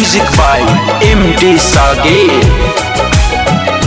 Music by MD Sage.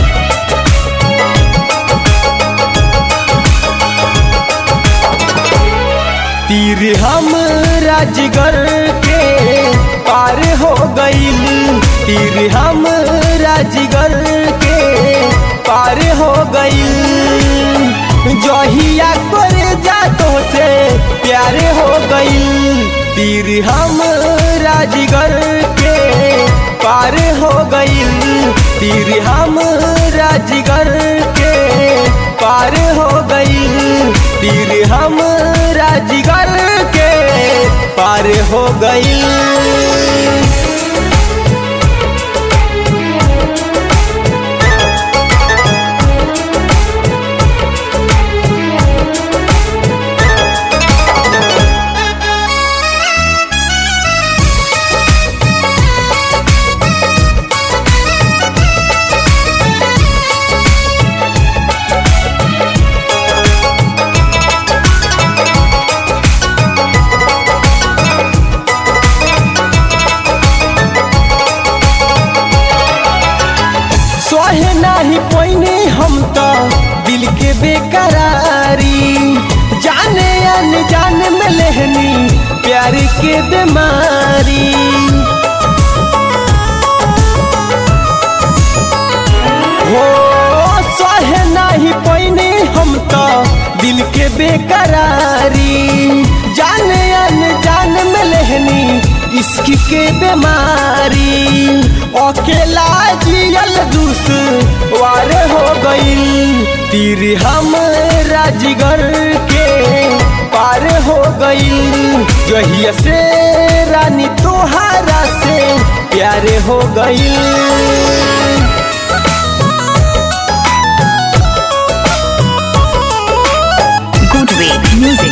तीर हम राजगर के पार हो गईल तीर हम राजगर के पार हो गईल जहिया कर जातो से प्यार हो गईल तीर हम राजगर के पार हो गईल तीर हम राजगर के पार हो गईल तीर हम राजगर के पार हो गईल सोहे नाही पोइने हम तो दिल के बेकरारी जाने अनजान में लेहनी प्यार के बीमारी हो सोहे नाही पोइने हम तो दिल के बेकरारी जाने अनजान में लेहनी इश्क के बीमारी अकेला जियल दूस वार हो गईल तीर हम राजगर के पार हो गईल जहिया से रानी तोहारा से प्यार हो गईल Good way music.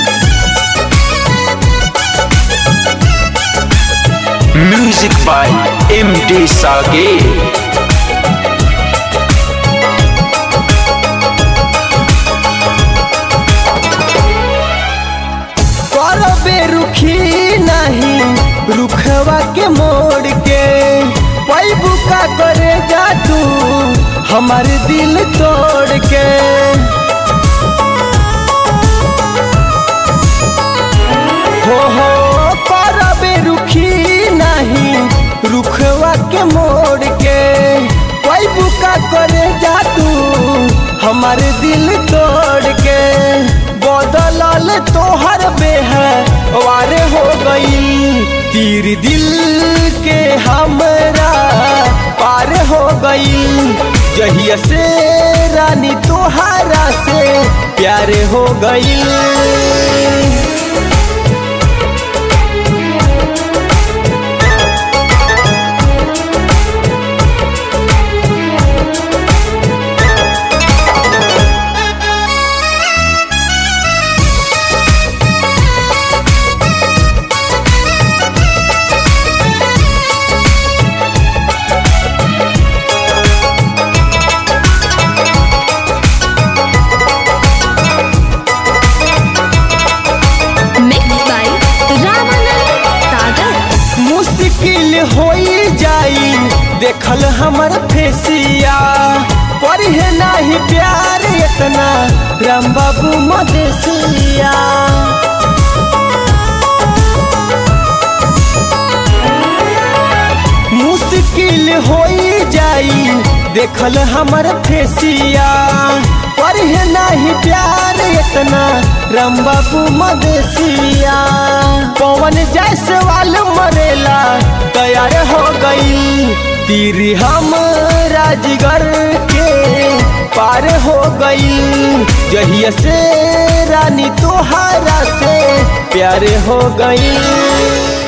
Music by MD Sage. करबे रुखी नहीं रुखवा के मोड़ के पैबू का करे जा तू हमार दिल तोड़ के हो हो करबे रुखी नहीं रुखवा के मोड़ के पैबू का करे जा तू हमार दिल तोड़ के बदलल तोहर बेह वारे हो गई तीर दिल के हमरा पार हो गई जहिया से रानी तोहारा से प्यार हो गई Mixed by Ramanand Sagar. मुश्किल हो जाई देखल हमर फेसिया पढ़े नाही प्यार इतना राम बाबू मदेसिया मुश्किल हो जाई देखल हमर फेसिया पढ़े नाही प्यार इतना राम बाबू मदेसिया पवन जैसे वाल मरेला तैयार हो गई तीर हम राजगर के पार हो गई जहिया से रानी तोहारा से प्यार हो गई